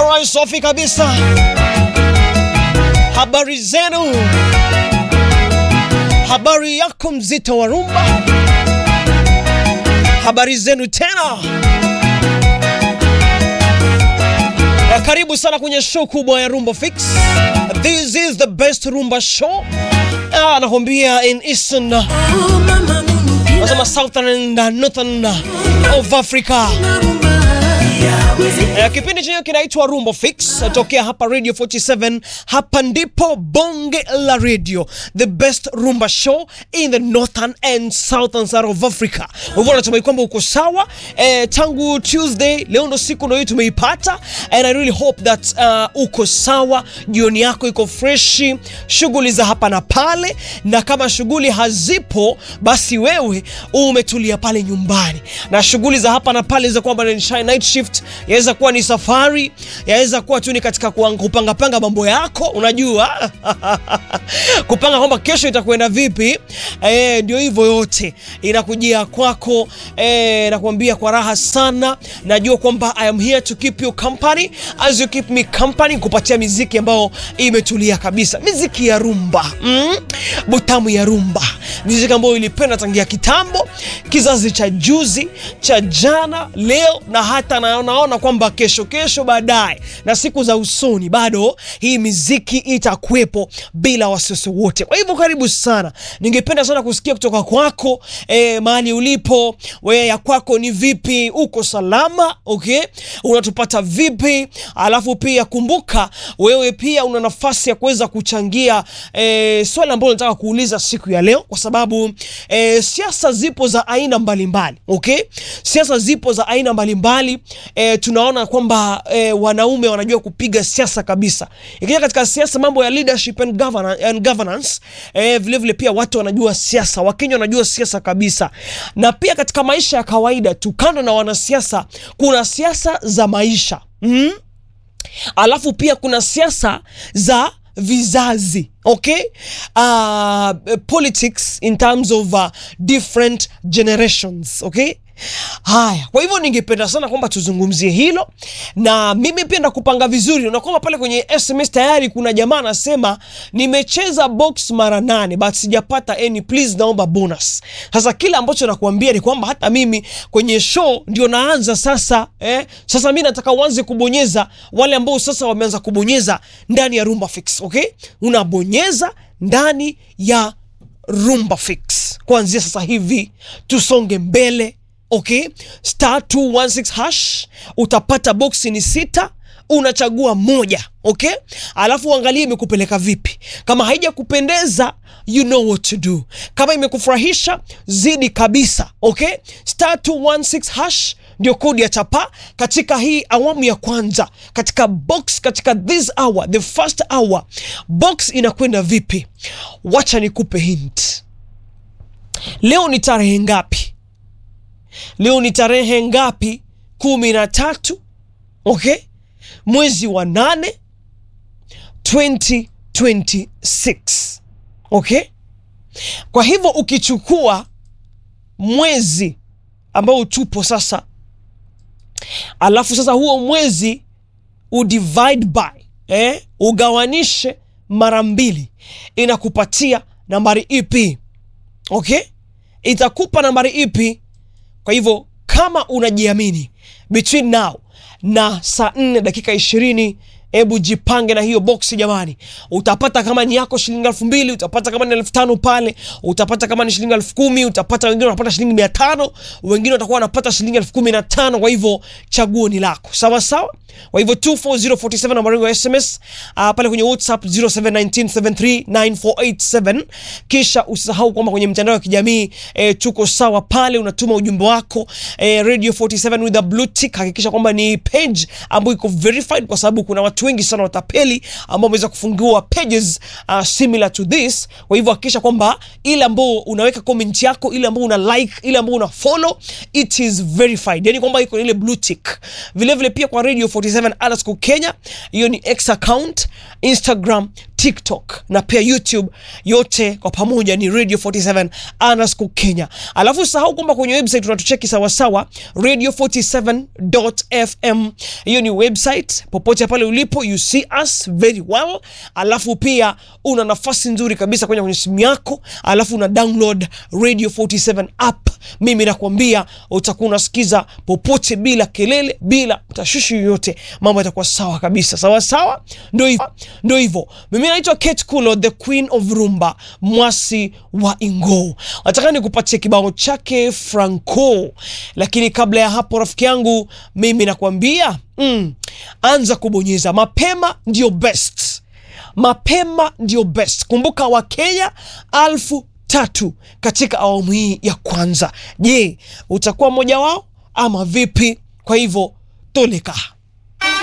Alright, safi kabisa. Habari zenu? Habari yako mzito wa rumba? Habari zenu tena? Na karibu sana kwenye show kubwa ya Rumba Fix. This is the best rumba show. Ah, nakwambia in Eastern nasema Southern and Northern of Africa. Eh, kipindi chenyewe kinaitwa Rumba Fix tokea hapa Radio 47. Hapa ndipo bonge la radio, the best rumba show in the northern and southern side of Africa. Hivyo natumai kwamba uko sawa eh, tangu Tuesday, leo ndo siku ndo hii tumeipata, and I really hope that uh, uko sawa, jioni yako iko freshi, shughuli za hapa na pale, na kama shughuli hazipo, basi wewe umetulia pale nyumbani, na shughuli za hapa na pale za kwamba ni night shift yaweza kuwa ni safari, yaweza kuwa tu ni katika kupanga panga mambo yako, unajua kupanga kwamba kesho itakwenda vipi. Eh, ndio hivyo, yote inakujia kwako. Eh, nakwambia kwa raha sana, najua kwamba I am here to keep you company as you keep me company, kupatia miziki ambayo imetulia kabisa, miziki ya rumba mm? butamu ya rumba, miziki ambayo ilipenda tangia kitambo, kizazi cha juzi, cha jana, leo na hata na naona kwamba kesho kesho baadaye na siku za usoni bado hii miziki itakuwepo bila wasiwasi wote. Kwa hivyo karibu sana, ningependa sana kusikia kutoka kwako e, mahali ulipo wewe, ya kwako ni vipi? Uko salama? Okay, unatupata vipi? Alafu pia kumbuka, wewe pia una nafasi ya kuweza kuchangia e, swali ambalo nataka kuuliza siku ya leo, kwa sababu e, siasa zipo za aina mbalimbali okay, siasa zipo za aina mbalimbali e, tunaona kwamba e, wanaume wanajua kupiga siasa kabisa. Ikija katika siasa, mambo ya leadership and governance, and governance e, vile vile pia watu wanajua siasa, Wakenya wanajua siasa kabisa. Na pia katika maisha ya kawaida tu, kando na wanasiasa, kuna siasa za maisha mm? Alafu pia kuna siasa za vizazi okay, uh, politics in terms of uh, different generations okay. Haya, kwa hivyo ningependa sana kwamba tuzungumzie hilo, na mimi pia nakupanga vizuri. Unakwamba pale kwenye SMS tayari kuna jamaa anasema nimecheza box mara nane but sijapata any, please naomba bonus. Sasa kile ambacho nakuambia ni kwamba hata mimi kwenye show ndio naanza sasa eh. Sasa mimi nataka uanze kubonyeza, wale ambao sasa wameanza kubonyeza ndani ya Rumba Fix okay, unabonyeza ndani ya Rumba Fix kuanzia sasa hivi, tusonge mbele. Okay, star 216 hash, utapata boksi ni sita, unachagua moja. Okay, alafu uangalie imekupeleka vipi. Kama haija kupendeza, you know what to do. Kama imekufurahisha zidi kabisa. Okay, star 216 hash ndio kodi ya chapa katika hii awamu ya kwanza, katika box, katika this hour, the first hour, box inakwenda vipi? Wacha nikupe hint. Leo ni tarehe ngapi? Leo ni tarehe ngapi? kumi na tatu, okay, mwezi wa nane 2026, okay. Kwa hivyo ukichukua mwezi ambao tupo sasa, alafu sasa huo mwezi udivide by eh, ugawanishe mara mbili, inakupatia nambari ipi? Okay, itakupa nambari ipi? Kwa hivyo kama unajiamini between now na saa nne dakika ishirini hebu jipange na hiyo boksi jamani. Utapata kama ni yako shilingi elfu mbili utapata kama ni elfu tano pale, utapata kama ni shilingi elfu kumi utapata wengine wanapata shilingi mia tano wengine watakuwa wanapata shilingi elfu kumi na tano Kwa hivyo chaguo ni lako, sawa sawa. Kwa hivyo 24047 nambari ya SMS uh, pale kwenye WhatsApp 0719739487 kisha usisahau kwamba kwenye mitandao ya kijamii eh, tuko sawa pale, unatuma ujumbe wako eh, Radio 47 with a blue tick. Hakikisha kwamba ni page ambayo iko verified, kwa sababu kuna watu wengi sana watapeli ambao wameweza kufungua pages uh, similar to this. Kwa hivyo hakikisha kwamba ile ambao unaweka comment yako, ile ambao una like, ile ambao una follow it is verified, yani kwamba iko ile blue tick. Vile vile pia kwa Radio 47 underscore Kenya, hiyo ni X account, Instagram, tiktok na pia youtube yote kwa pamoja ni radio 47 underscore kenya alafu sahau kwamba kwenye website unatucheki sawasawa radio 47fm hiyo ni website popote pale ulipo you see us very well alafu pia una nafasi nzuri kabisa kwenye kwenye simu yako alafu una download radio 47 app mimi nakwambia utakuwa unasikiza popote bila kelele bila tashwishi yoyote mambo yatakuwa sawa kabisa sawa sawa ndo hivyo ndo hivyo mimi naitwa Kate Kulo the queen of rumba mwasi wa ingo nataka nikupatie kibao chake Franco lakini kabla ya hapo rafiki yangu mimi nakwambia mm, anza kubonyeza mapema ndio best mapema ndio best kumbuka wakenya alfu tatu katika awamu hii ya kwanza je utakuwa mmoja wao ama vipi kwa hivyo toleka